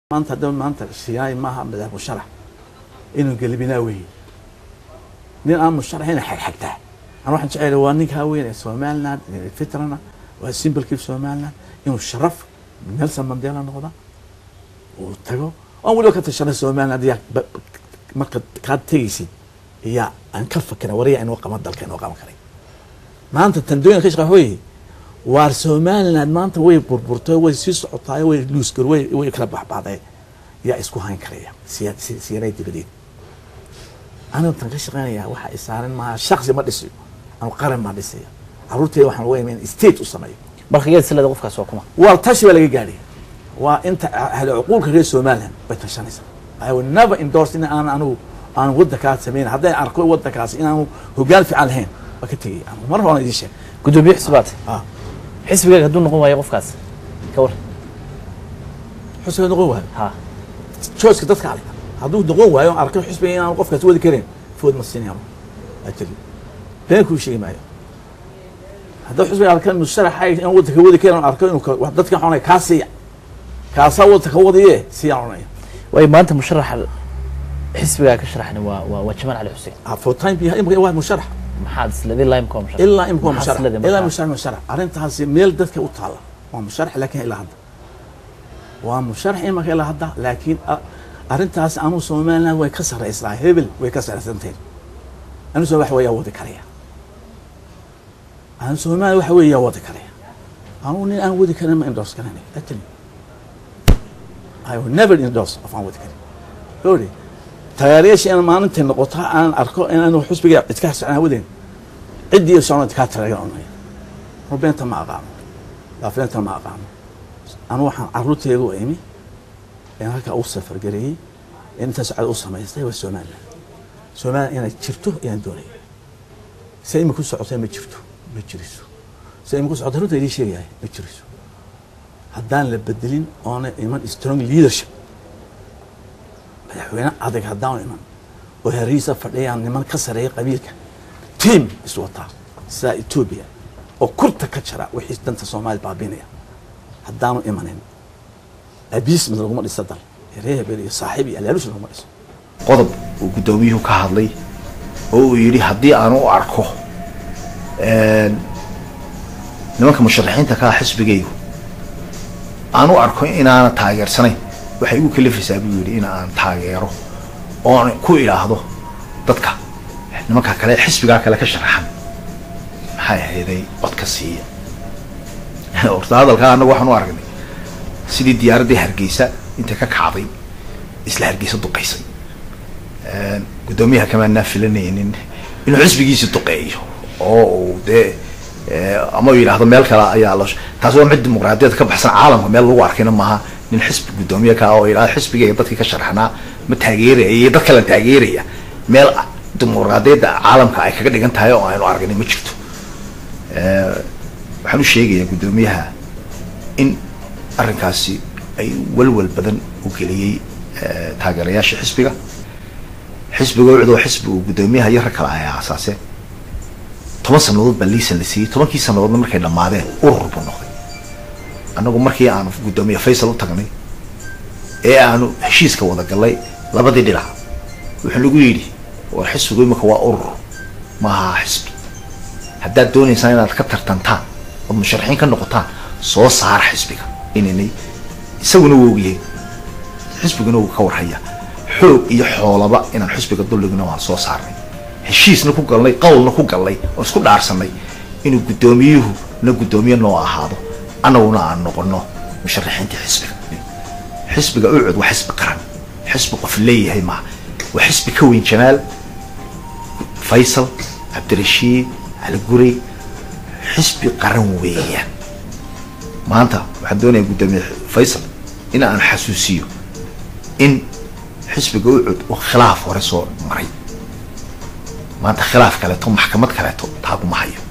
maanta hadaba maanta siyaay maaha madax musharax inuu gelibinaa weeye nin aan musharaxina xagxagtaa an waxaan jecel waa ninkaa weyn ee somaliland fitrana waa simbolkii somaliland inuu sharaf nelson mandela noqda uu tago aan weliba ka tashana somaliland yaa marka kaad tegaysid iyaa aan ka fakira wariya inuu qaban dalka inuu qaban karay maanta tandooyin ka shaqa weye waar somaliland maanta way burburtay way sii socotaay way luusgar way way kala baxbaxday yaa isku hayn karaya siya siyaray dibadeed anigu tan ka shaqeynaya waxa isaaran maaha shaksi ma dhisayo ama qaran ma dhisayo caruurteeda waxaan uga imayn state u sameeyo marka iyada silada qofkaas waa kuma waa tashi baa laga gaadhay waa inta ahli cuquulka reer somaliland bay tashanaysaa i will never endorse in aan anigu aan wadankaas samayn hadday arko wadankaas inaanu hogaan fiican lahayn waa ka tegay anigu mar horena idiin sheeg gudoomiye xisbaad ah xisbigaaga hadduu noqon waayo qofkaas ka war xusbiga noqon waayo ha choiceka dadka ale hadduu noqon waayo aan arko xusbiga inaan qofkaas wadi karin food ma siinaya ajali been kuu sheegi maayo hadduu xusbiga arka musharaxa in wadanka wadi karin aan arko inuu ka- wax dadka xunay kaa siiya kaasaa wadanka wadiye siiyaan odhanaya waayo maanta musharaxa xisbigaa ka sharaxni waa waa waa jamaal cali xuseen Ah, for time being imika waa musharax maxaad isladii laimka waa musharax ilaa imika waa Maxaad musharax isladii ilaa musharax? musharax musharax arrintaasi meel dadka u taala waa musharax laakiin ilaa hadda waa musharax imika ilaa hadda laakiin ah, arrintaas anu somaliland way ka sarraysaa hebel way ka sarraysantahin anu soo wax weeyaa wadi karaya anu somaliland waxa weeyaa wadi karaya anu nin aan wadi karin ma endorse garanay actually I will never endorse of aan wadi karin Sorry. taageerayaasha in maalintay noqoto aan arko inaanu xusbiga idka socnaa wadeen ciddii socno idkaa taageeranaya rubeenta ma aqaano laafileenta ma aqaano anu waxaan caruurteedu u imi in halkaa u safargareeyey in intaa socda u samaystay waa somaliland somaliland inay jirto ayaan doonaya se imi ku socotay ma jirto ma jiriso se imi ku socotay runta idiin sheegayahay ma jiriso haddaan la bedelin oona iman strong leadership madaxweyne adag haddaan iman oo heriisa fadhiyaan niman ka sareeya qabiilka tiam iswataa sida etoobiya oo kurta ka jira wixii danta soomaaliya baabinaya haddaanu imanin abiismid laguma dhiso dal reer hebel iyo saaxiib iyo alaalush laguma dhiso qodob uu guddoomiyuhu ka hadlay oo uu yidhi haddii aan u arko nimanka musharaxiinta ka ah xisbigaygu aan u arko inaana taageersanayn waxay igu kalifaysaa buu yidhi in aan taageero oon ku idhaahdo dadka nimanka kale xisbigaa kale ka sharaxan maxay ahayday codka siiya horta hadalkaa annagu waxaan u aragnay sidii diyaaraddii hargeysa intay ka kacday isla hargeysa duqaysay guddoomiyaha kamaanaa filanaynin inuu xisbigiisi duqeeyo oo uu dee ama uu yidhaahdo meel kale ayaa la taas waa mid dimuqraadiyadda ka baxsan caalamka meel lagu arkayna maaha nin xisbi guddoomiye ka oo yidhahdo xisbigayga dadkii ka sharaxnaa ma taageeraya iyo dad kalen taageeraya meel dimuqraadiyadda caalamka ay kaga dhigan tahay oo aynu aragnay ma jirto waxaan u sheegayaa guddoomiyaha in arrinkaasi ay walwal badan u geliyey taageerayaasha xisbiga xisbiga ucdo xisbi uu guddoomiyaha iyo rag kale ay aasaaseen toban sanadood baa liisan la siiyey tobankii sanadoodna markay dhammaadeen urur buu noqday annagu markii aanu guddoomiye faysal u tagnay ee aanu heshiiska wada gallay labadii dhinac wuxuu nagu yidhi war xisbigu imika waa urur maaha xisbi haddaad doonaysaan inaad ka tartantaan ood musharaxiin ka noqotaan soo saara xisbiga inanay isaguna wuu ogyahay xisbiguna wuu ka warhaya xoog iyo xoolaba inaan xisbiga dulligna waan soo saarnay heshiisna ku galnay qawlna ku galnay oon isku dhaarsanay inuu guddoomiyuhu na guddoomiye noo ahaado annaguna aan noqono musharaxiinta xisbiga xisbiga ucud waa xisbi qaran xisbi qof leeyahay maaha waa xisbi ka weyn jamaal faysal cabdirashiid cali gurey xisbi qaran weeyaan maanta waxaan doonayaa guddoomiye faysal in aan xasuusiyo in xisbiga ucud uu khilaaf hore soo maray maanta khilaaf kaleeto maxkamad kaleeto taaguma hayo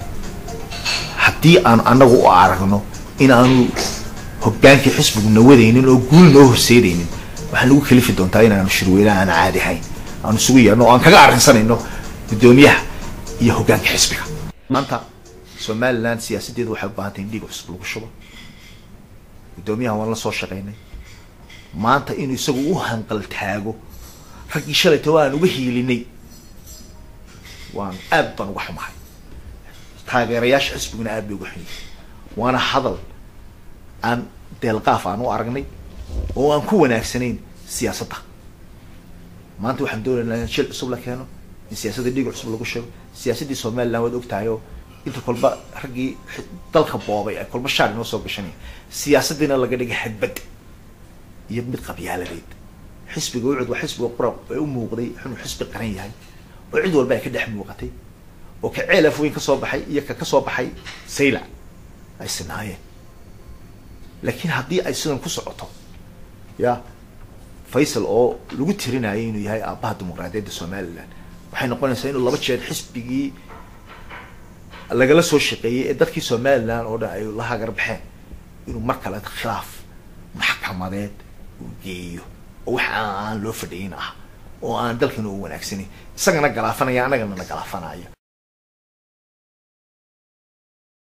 haddii aanu annagu u aragno in aanu hogaankii xisbigu nawadaynin oo guul noo horseedaynin waxaan nagu kalifi doontaa inaanu shirweynaha aan caadi hayn aanu isugu yeerno oo aan kaga arrinsanayno guddoomiyaha iyo hoggaanka xisbiga maanta somaliland siyaasaddeedu waxay u baahan tahay in dhiig cusub lagu shubo guddoomiyaha waan la soo shaqaynay maanta inuu isagu u hanqal taago raggii shalayta waan uga hiilinay waan aad baan uga xumahay taageerayaasha xisbiguna aad bay uga xun yihin waana hadal aan deelqaaf aan u aragnay oo aan ku wanaagsanayn siyaasadda maanta waxaan doonaynaa in shil cusub la keeno in siyaasadda dhiig cusub lagu sheego siyaasaddii somaliland waad og tahay oo inta kolba raggii dalka boobay ay kolba shaar inoo soo gashanaya siyaasaddiina laga dhigay xadbad iyo mid qabyaaladeed xisbiga ucud waa xisbiga qura ee u muuqday inuu xisbi qaran yahay oo cid walba ay ka dhex muuqatay oo ka ceel afweyn ka soo baxay iyo ka ka soo baxay sayla ay sinaayeen laakiin haddii ay sidan ku socoto ya faysal oo lagu tirinayo inuu yahay aabbaha dimuqraadiyadda somaliland waxay noqonaysaa inuu laba jeer xisbigii lagala soo shaqeeyey ee dadkii somaliland oo dhan ay la hagar baxeen inuu mar kale khilaaf maxkamadeed uu geeyo oo wax aan loo fadhiyin ah oo aan dalkana u wanaagsanayn isagana galaafanaya annagana na galaafanaya